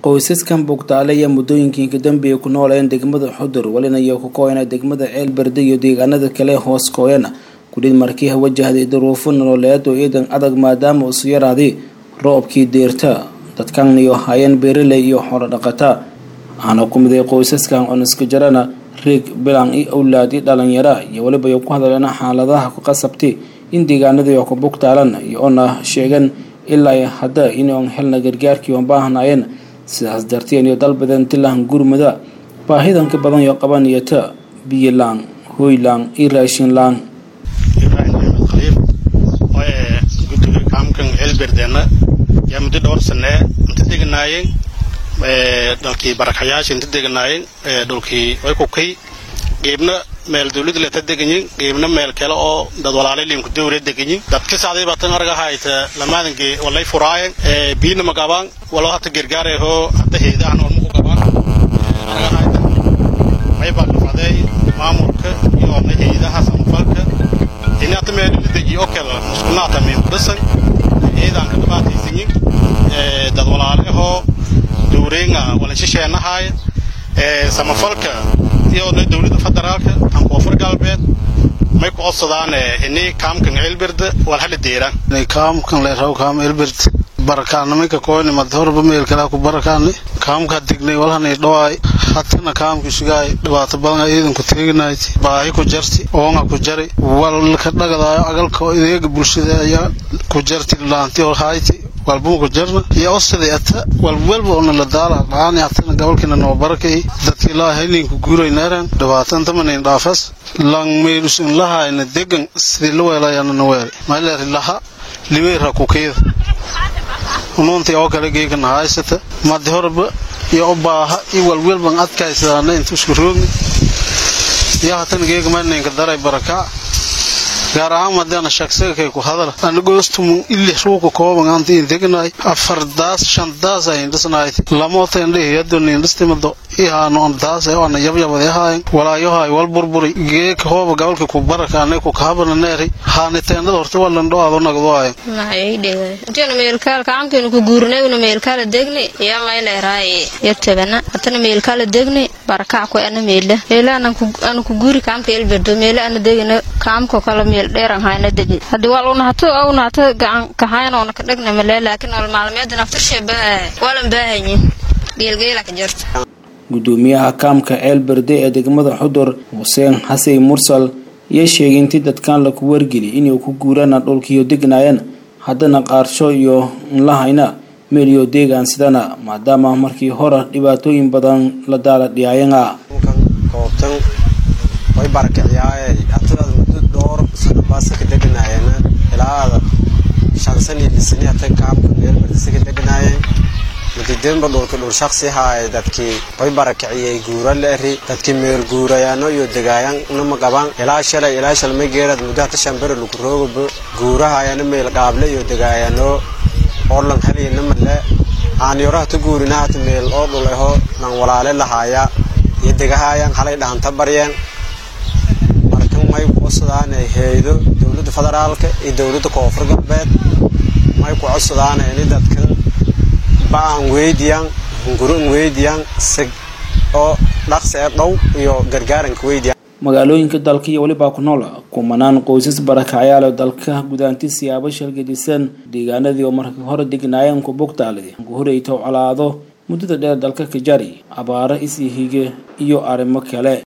qoysaskan bugtaale ayaa muddooyinkii kadambeeya ku noolayeen degmada xudur welinayo ku kooyana degmada ceelberde iyo deegaanada kale hoos kooyana kudhid markii wajahday duruufo nololeed oo ciidan adag maadaama usu yaraaday roobkii deerta dadkan iyo hayeen beeraley iyo xoolo dhaqata waxaana ku miday qoysaskan cuniska jarana riig bilan iyo awlaadi dhalinyara iyo weliba ay ku hadleen xaaladaha ku qasabtay in deegaanadii oo ku bugtaalan iyo ona sheegan ilaa hadda inoon helna gargaarkii oon baahnaayeen sidaas darteen iyo dalbadan tilahan gurmada baahidanka badan iyo qabaniyata biyo laan hooy laan iyo raashin laan ibraahim axmed khaliif oo ee guddiga kaamkan ceelberdeena yaa muddo dhowr sanee inta deganaayeen dhalkii barakayaasha inta deganaayeen dhulkii way kukay geebna meel dawlad leta deganyin geebna meel kale oo dad walaalay liimku dawre deganyin dadka sacday batan arga hayta lamaadinki walay furaayen biina magabaan walo hata gargaare ho hata heedahan oo muku gabaan arga hayta may baqafaday maamulka iyo na heedaha samfalka ini hata meel deji oo kale muskunaata min dhisan heedaan ka dhibaataysanyin dad walaale hoo dawreenga walanshisheennahaaye samafalka iyo dowladda federaalka aan koonfur galbeed may ku codsadaan ini kaamkan ceelberde wal hala deeraan kaamkan leeraw kaam ceelberde barakaana minka koyni mad horba meelkala ku barakaani kaamka dignay walhanay dhawaay hatana kaamki sugaay dhibaato badan ciidanku teeginayti baahi ku jarti oonga ku jari walka dhagadaayo agalka ideega bulshada ayaa ku jarti laanti oo hayti walbuma ku jarna iyo osada ata walwalba ona la daala dhaani hatana gobolkina noo barakay dadka ilaa hayninku guuray neeran dhibaatan tamanin dhaafas lang meelusin lahayna degan sidii la weelayana na weelay maileeri laha liweera kukeeda unuuntii oo kale geegana haysata madi horba iyo u baaha iyo walwalban adkaysadaana inta isku roogni iyo hatana geega maninka daray barakaa gaar ahaan madaana shagsagakay ku hadala anagoostumun ili ruuka kooban anta in deganay afar daas shan daas ayin dhisnaayt lamoota indhihi yadoni indhistimado ihaano on daas ona yabyabade haayan walaayohay wal burburi geeka hooba gobolka ku baraka ane ku kahabana neeri haani teendada horta walan dhoaado nagdo aayan maxaydhegantena meelkaal kaamkeenu ku guurnayna meelkaala degni yaa mayleeraaye yartabana hatana meelkaala degni barakac ku ana meela meela ana ku guuri kaamka elberdo meela ana degina kaamko kala meel dheeran hayna degi hadii waa unahato unahato gacan kahayn oona ka dhegna male laakiin ol maalmeedan aftarshe waalan baahanyin geelgeela ka jirta gudoomiyaha kaamka ceelberde ee degmada xudur xuseen xasey mursal iyo sheegay intii dadkan laku wargeli inay ku guurana dhulkiiyo degnaayeen haddana qaarsho iyo nlahayna meeliyo deegaan sidana maadaama markii hore dhibaatooyin badan la daala dhiyaayana koobtan way barakiciyaaye hatidaad muddo dhowr sano baasaka deganaayeen ilaada shan sani lisani hatan kaamka meelbardisaka deganaayeen mudideenba dhulka dhul shaksi haaye dadkii way barakiciyey guura leeri dadkii meel guurayaano iyo degaayan nama qaban ilaa shalay ilaa shalmay geerad muddo hata shambere lagu roogaba guurahaayana meel qaable iyo degaayano orlan haliyanama le aan yoro hata guurina hata meel oo dhuleho nan walaale lahaaya iyo degahaayan halay dhahanta baryeen markan may ku codsadaan heeydo dowladda federaalka iyo dowladda koonfur galbeed may ku codsadaan ini dadkan ba'an weydiyan hunguran weydiyan sig oo dhaqsi ee dhow iyo gargaaranka weydiyan magaalooyinka dalka iyo welibaa ku nool kumanaan qoysas barakacyaal oo dalka gudaanti siyaabo shalgadisan deegaanadii oo markii hore degnaayeen ku bugtaaladi ku horeyta colaado muddada dheer dalka ka jari abaaro isii hige iyo arrimo kale